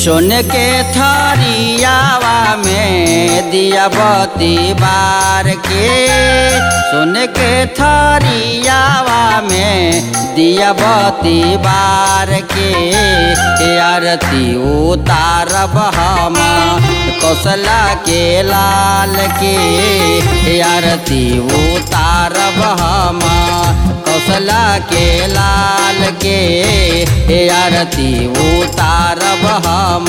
सोन के थरियावा में दिया बती बार के सोन के थरियावा में दिया बती बार के आरती उतारब हम कौशला के लाल के आरती उतारब हम कौशला के लाल के आरती उतारब हम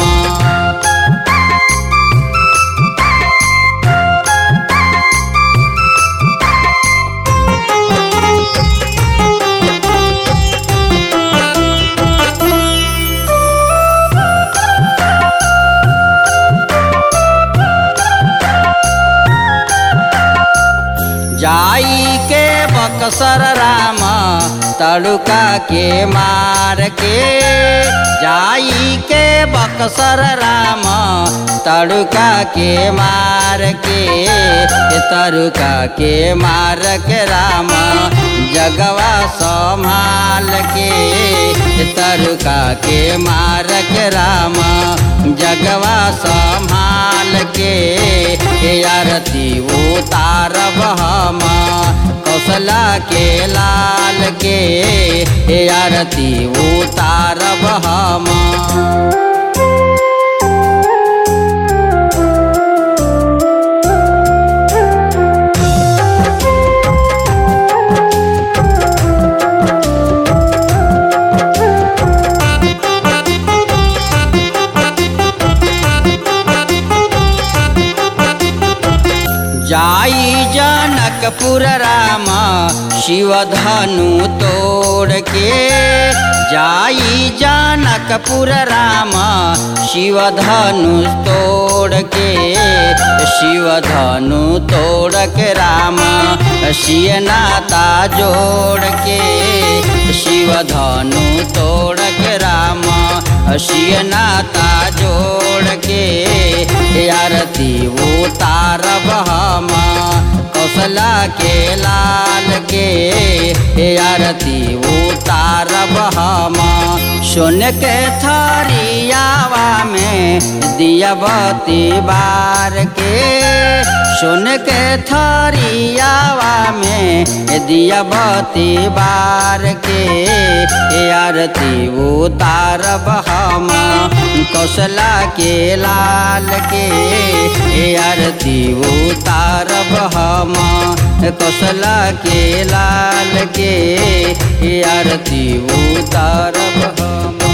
जाई के बक्सर राम तड़ुका के मार के जाई के बक्सर राम तड़ुका के मार के तड़ुका के मार के राम जगवा संभाल के तड़ुका के मार के राम जगवा संभाल के आरती उतारब हम कौशला के लाल के आरती उतारब हम जाई जनकपुर राम शिव धनु तोड़ के जाई जनकपुर राम शिव धनु तोड़ के शिव धनु तोड़ के राम शियनाता जोड़ के शिव धनु तोड़ के राम शियनाता जोड़ के आरती उतारब हम कौशला के लाल के आरती उतारब हम सोन के थरियावा में दिया बती बार के सोन के थरियावा में दिया बती बार के आरती उतारब हम कौशला के लाल के आरती उतारब हम कौशला के लाल के आरती उतारब हम